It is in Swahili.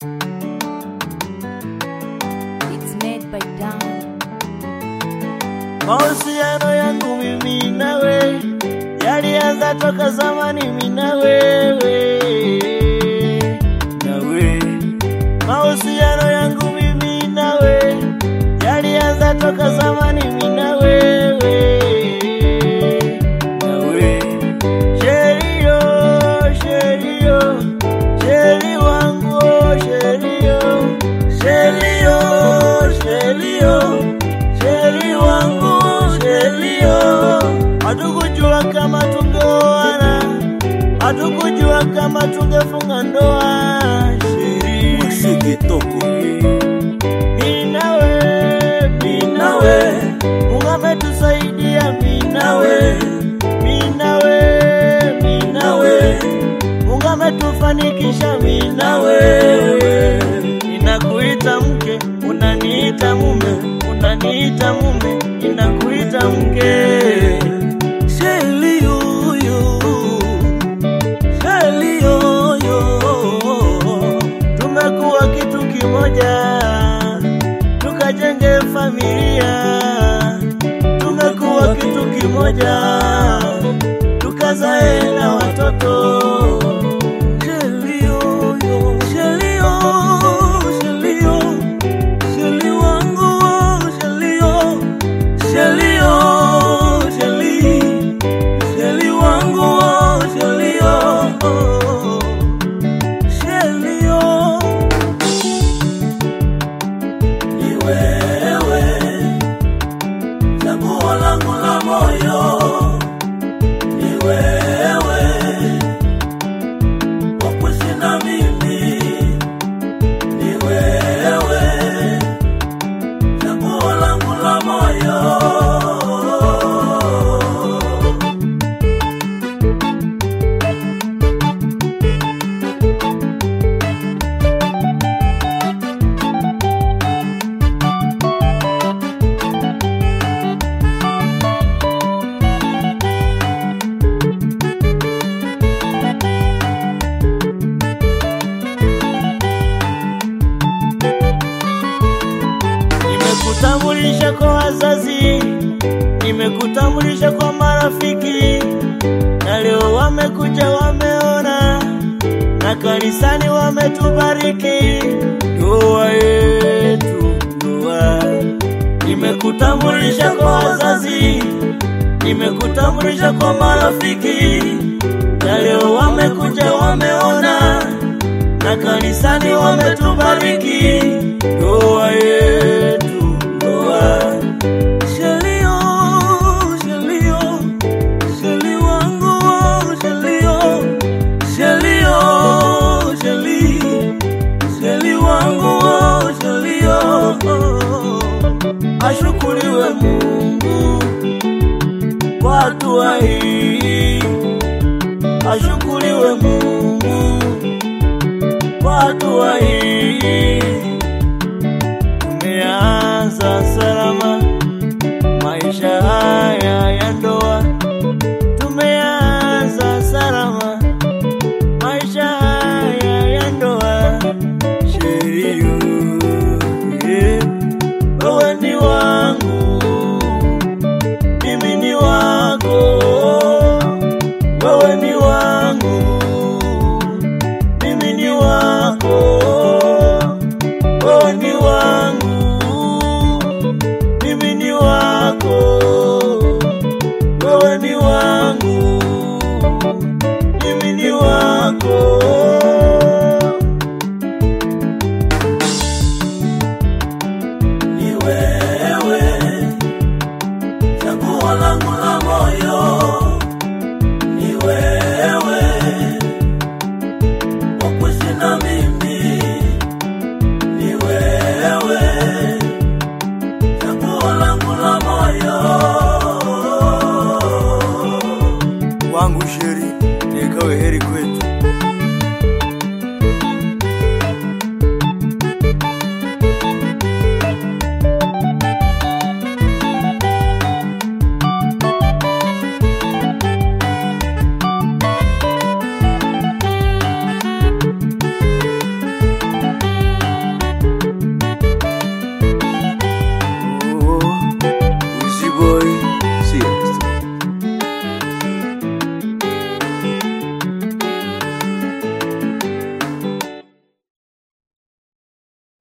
It's made by Down. Mahusiano yangu mimi nawe yalianza toka zamani, mimi na wewe nawe. Mahusiano yangu mimi nawe yalianza toka zamani, mimi na wewe nawe. Sherio, sherio, sheri wangu, sherio, sherio, sherio, sheri wangu, sherio. Hatukujua kama tungeoana, hatukujua kama tungefunga ndoa. Sheri, Msekitoko mimi nawe, mimi nawe, Mungu ametusaidia mimi nawe, mimi nawe, mimi nawe, Mungu ametufanikisha mimi na wewe. Ninakuita mke, unaniita mume, unaniita mume, ninakuita mke. Sheli yoyo, sheli yoyo, tumekuwa kitu kimoja, tukajenge familia, tumekuwa kitu kimoja, tukazae na watoto. Sheli yoyo, sheli yo, sheli yo, sheli wangu, sheli yo, sheli yo, sheli, sheli wangu, sheli yo, sheli yo. Ni wewe chaguo langu la moyo, ni wewe wa kuishi na mimi, ni wewe chaguo langu la moyo. Nimekutambulisha kwa wazazi, nimekutambulisha kwa marafiki, na leo wamekuja wameona, na kanisani wametubariki. Ndoa yetu, ndoa. Nimekutambulisha kwa wazazi, nimekutambulisha kwa marafiki, na leo wamekuja wameona, na kanisani wametubariki. Ndoa yetu, ndoa. Shelio, shelio, sheli wangu, shelio, shelio, sheli, sheli wangu, shelio. Ashukuriwe Mungu kwa hatua hii, ashukuriwe Mungu kwa hatua hii.